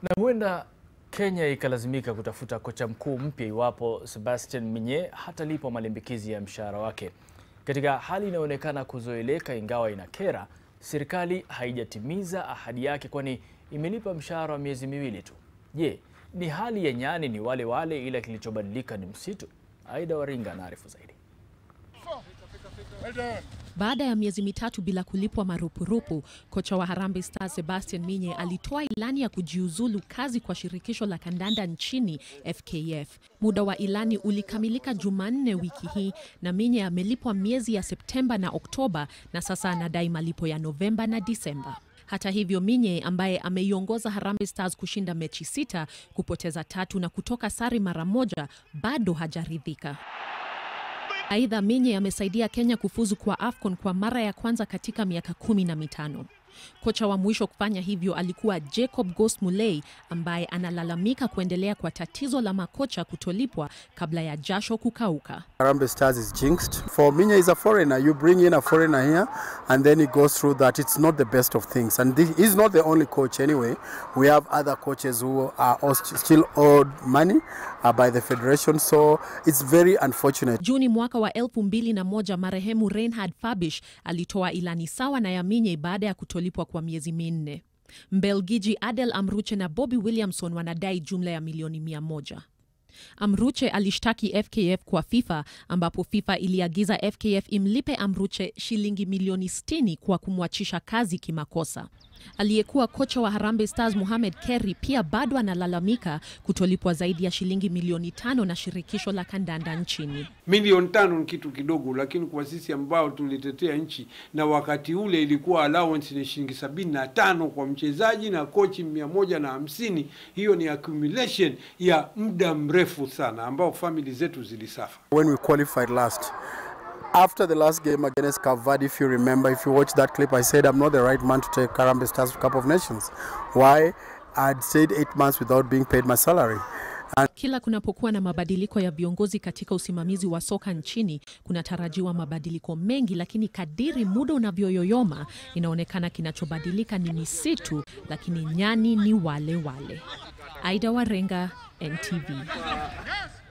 Na huenda Kenya ikalazimika kutafuta kocha mkuu mpya iwapo Sebastian Minye hatalipwa malimbikizi ya mshahara wake. Katika hali inayoonekana kuzoeleka ingawa inakera, serikali haijatimiza ahadi yake kwani imelipa mshahara wa miezi miwili tu. Je, ni hali ya nyani ni wale wale ila kilichobadilika ni msitu? Aida Waringa anaarifu zaidi. Baada ya miezi mitatu bila kulipwa marupurupu, kocha wa Harambee Stars Sebastian Minye alitoa ilani ya kujiuzulu kazi kwa shirikisho la kandanda nchini FKF. Muda wa ilani ulikamilika Jumanne wiki hii na Minye amelipwa miezi ya Septemba na Oktoba na sasa anadai malipo ya Novemba na Disemba. Hata hivyo, Minye ambaye ameiongoza Harambee Stars kushinda mechi sita, kupoteza tatu na kutoka sare mara moja, bado hajaridhika. Aidha, Minye amesaidia Kenya kufuzu kwa AFCON kwa mara ya kwanza katika miaka kumi na mitano. Kocha wa mwisho kufanya hivyo alikuwa Jacob Ghost Mulee ambaye analalamika kuendelea kwa tatizo la makocha kutolipwa kabla ya jasho kukauka. Harambee Stars is jinxed. For Minya is a foreigner. You bring in a foreigner here and then he goes through that. It's not the best of things. And this, he's not the only coach anyway. We have other coaches who are also still owed money uh, by the federation. So it's very unfortunate. Juni mwaka wa elfu mbili na moja marehemu Reinhard Fabish alitoa ilani sawa na ya Minye baada ya kutolipwa kwa miezi minne. Mbelgiji Adel Amruche na Bobby Williamson wanadai jumla ya milioni mia moja. Amruche alishtaki FKF kwa FIFA ambapo FIFA iliagiza FKF imlipe Amruche shilingi milioni 60 kwa kumwachisha kazi kimakosa. Aliyekuwa kocha wa Harambee Stars Mohamed Kerry pia bado analalamika kutolipwa zaidi ya shilingi milioni tano na shirikisho la kandanda nchini. Milioni tano ni kitu kidogo, lakini kwa sisi ambao tulitetea nchi na wakati ule ilikuwa allowance ni shilingi sabini na tano kwa mchezaji na kochi mia moja na hamsini. Hiyo ni accumulation ya muda mrefu sana ambao famili zetu zilisafa. When we qualified last, after the last game against Cape Verde, if you remember, if you watch that clip, I said I'm not the right man to take Harambee Stars Cup of Nations. Why? I'd stayed eight months without being paid my salary. Kila kunapokuwa na mabadiliko ya viongozi katika usimamizi wa soka nchini, kunatarajiwa mabadiliko mengi, lakini kadiri muda unavyoyoyoma, inaonekana kinachobadilika ni misitu, lakini nyani ni wale wale. Aida Warenga, NTV.